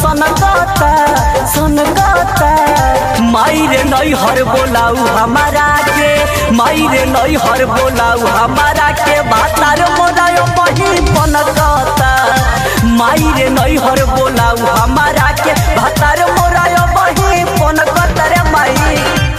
सनकता सनकता मायरे नई हर बोलाऊ हमारा के मायरे नई हर बोलाऊ हमारा के भातार मोरायो बही पनकता मायरे नई हर बोलाऊ हमारा के भातार मोरायो बही पनकता रे माई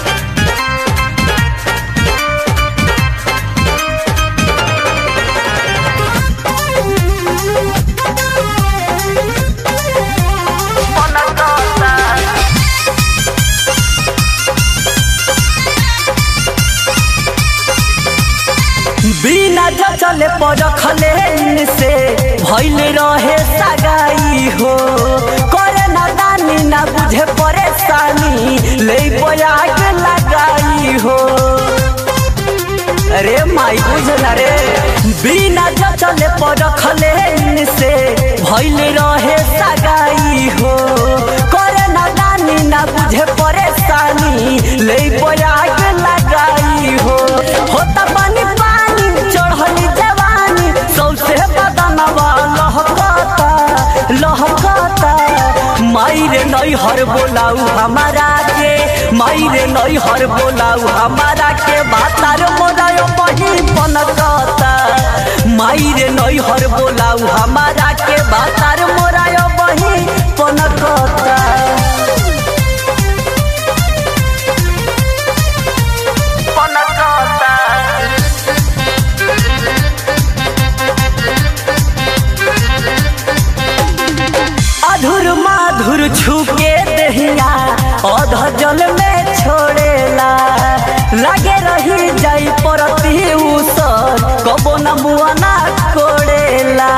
बिना जचले परखले से भइले रहे सगाई हो करे ना दानी ना बुझे परेशानी ले बयाग लगाई हो अरे माई बुझला रे बिना जचले परखले से भइले रहे सगाई हो करे ना दानी ना बुझे परेशानी ले बयाग लगाई हो होता पानी पानी चढ़ली जवानी सौसे बदनवा लहकता लहकता मायरे नई हर बोलाऊ हमारा के मायरे नई हर बोलाऊ हमारा के भातार मोरायो बही पनकता मायरे नई हर बोलाऊ हमारा के भातार मोरायो बही पनकता पनकता अधुर माधुर छुके दहिया अध जल में छोड़ेला लगे रही जाई परती उसर कबो न मुआना कोड़ेला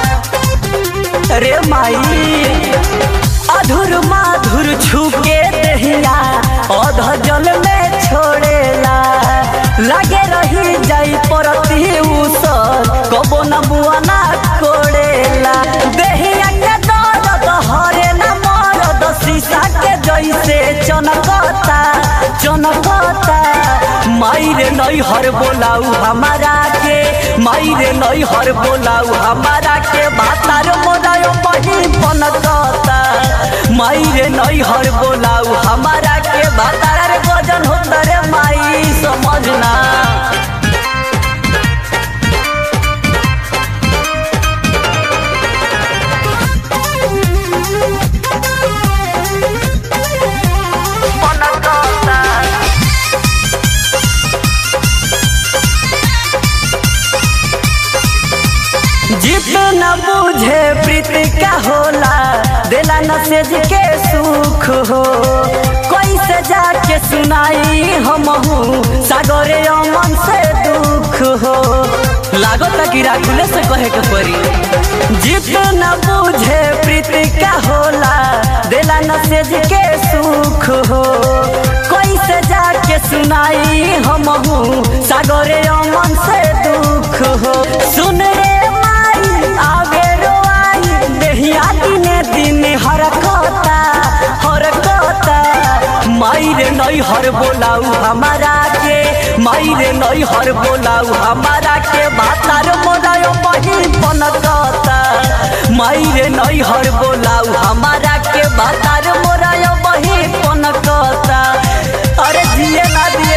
रे माई अधुर माधुर छुके दहिया अध जल में छोड़ेला लगे रही जाई परती उसर कबो न मुआना कोड़ेला देहिया के दर्द हरे न मरद शीशा के जैसे चनकता चनकता मायरे नई हर बोलाऊ हमारा के मायरे नई हर बोलाऊ हमारा के भातार मोरायो बही पनकता मायरे नई हर बोलाऊ हमारा के भातार रे गजन होता रे माई समझना जित न बुझे प्रीति का होला दिला न सेज के सुख हो कैसे जाके सुनाई हम सागरे अमन से दुख हो लागत कि राखुले से कहे के परी जित न बुझे प्रीति का होला दिला न सेज के सुख हो कैसे जाके सुनाई हम सागरे अमन से दुख हो सुन रे माई आगे रोआई देहिया दिने दिने हरकता हरकता मायरे नई हर बोलाऊ हमारा के मायरे नई हर बोलाऊ हमारा के भातार मोरायो बही पनकता मायरे नई हर बोलाऊ हमारा के भातार मोरायो बही पनकता अरे जिए ना दिए